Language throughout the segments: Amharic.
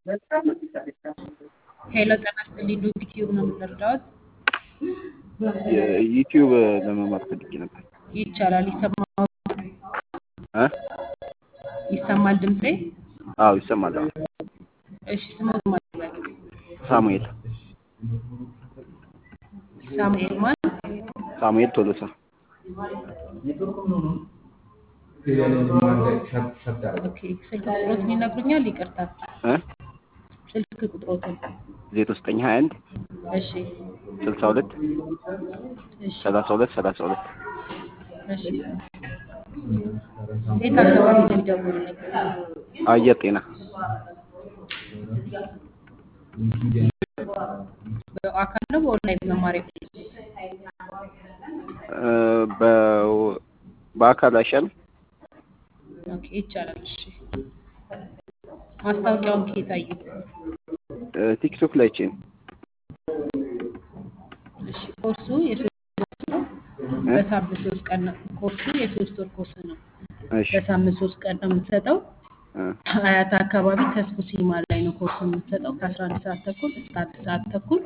ሄሎ ጤና ይስጥልኝ ዶክ ቲዩብ ነው የምንረዳዎት? ዩቲዩብ ለመማር ፈልጌ ነበር። ይቻላል። ይሰማል እ ይሰማል ድምጼ? አዎ ይሰማል። አዎ እሺ ስሞት ማለት ነው? ሳሙኤል ሳሙኤል ማን? ሳሙኤል ቶሎሳ ኦኬ ስልክ ቁጥሮትን ይነግሩኛል? ይቅርታ እ ስልክ ቁጥሮትን። ዜሮ ዘጠኝ ሀያ አንድ እሺ ስልሳ ሁለት እሺ ሰላሳ ሁለት ሰላሳ ሁለት እሺ የት አካባቢ ነው የሚደውሉልኝ? አየር ጤና በአካል ነው በኦንላይን መማር የፈለጉት? እ በ- በአካል አይሻልም? ኦኬ ይቻላል። እሺ ማስታወቂያውን ከየት አዩት? እ ቲክቶክ ላይ ቼን እሺ ኮርሱ የሶስት ኮርስ ነው። በሳምንት ሶስት ቀን ነው ኮርሱ የሶስት ወር ኮርስ ነው። እሺ በሳምንት ሶስት ቀን ነው የምትሰጠው። እ አያት አካባቢ ተስፉ ሲኒማ ላይ ነው ኮርስ የምትሰጠው ከአስራ አንድ ሰዓት ተኩል እስከ አንድ ሰዓት ተኩል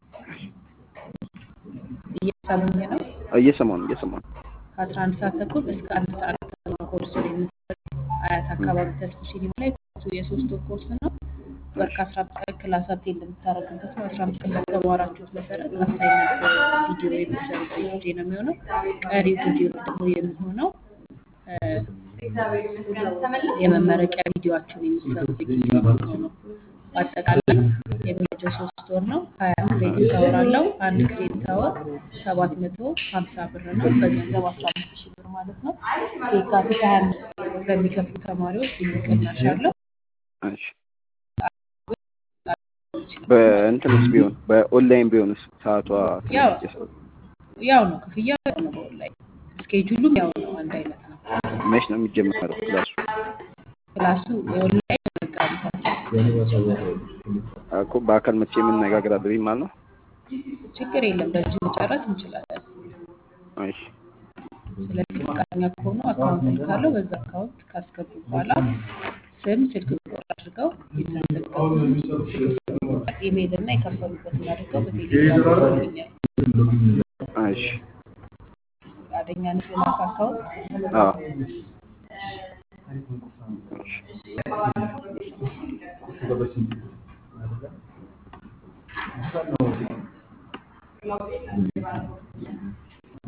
እየሰሙኝ ነው። እየሰማሁ ነው እየሰማሁ ነው። ከአስራ አንድ ሰዓት ተኩል እስከ አንድ ሰዓት ተኩል ነው ኮርሱ የምትሰጠው። አያት አካባቢ ተስፉ ሲኒማ ላይ ኮርሱ የሶስት ወር ኮርስ ነው። ወር ከአስራ አምስት ቀን ክላስ አቴንድ የምታደርጉበት ነው። አስራ አምስት ቀን በተማራችሁት መሰረት አሳይመንት ቪዲዮ የምትሰሩበት ጊዜ ነው የሚሆነው። ቀሪው ቪዲዮ ደግሞ የሚሆነው እ የመመረቂያ ቪዲዮአችሁን የምትሰሩበት ጊዜ ነው። በአጠቃላይ የሚፈጀው ሶስት ወር ነው። ሀያ ክሬዲት አወር አለው። አንድ ክሬዲት አወር ሰባት መቶ ሀምሳ ብር ነው። በገንዘብ አስራ አምስት ሺህ ብር ማለት ነው። የካቲት ሀያ አምስት በሚከፍሉ ተማሪዎች ልዩ ቅናሽ አለው። እሺ በእንትንስ ቢሆን በኦንላይን ቢሆንስ ሰዓቷ ያው ያው ነው ክፍያው ያው ነው። በኦንላይን ስኬጁሉም ያው ነው፣ አንድ አይነት ነው። መች ነው የሚጀመረው ክላሱ? ክላሱ የኦንላይን መጋቢት አስራ እኮ በአካል መቼ የምነጋገር አለብኝ ማለት ነው? ችግር የለም በዚሁ መጨረስ እንችላለን። እሺ ስለዚህ ፈቃደኛ ከሆኑ አካውንት ልካለው። በዛ አካውንት ካስገቡ በኋላ ስም፣ ስልክ ቁጥር አድርገው የተመዘገቡትን ኢሜይል እና የከፈሉበትን አድርገው በቴሌግራም ይልኩልኛል። እሺ ፈቃደኛ ነሽ በላክ አካውንት? አዎ እሺ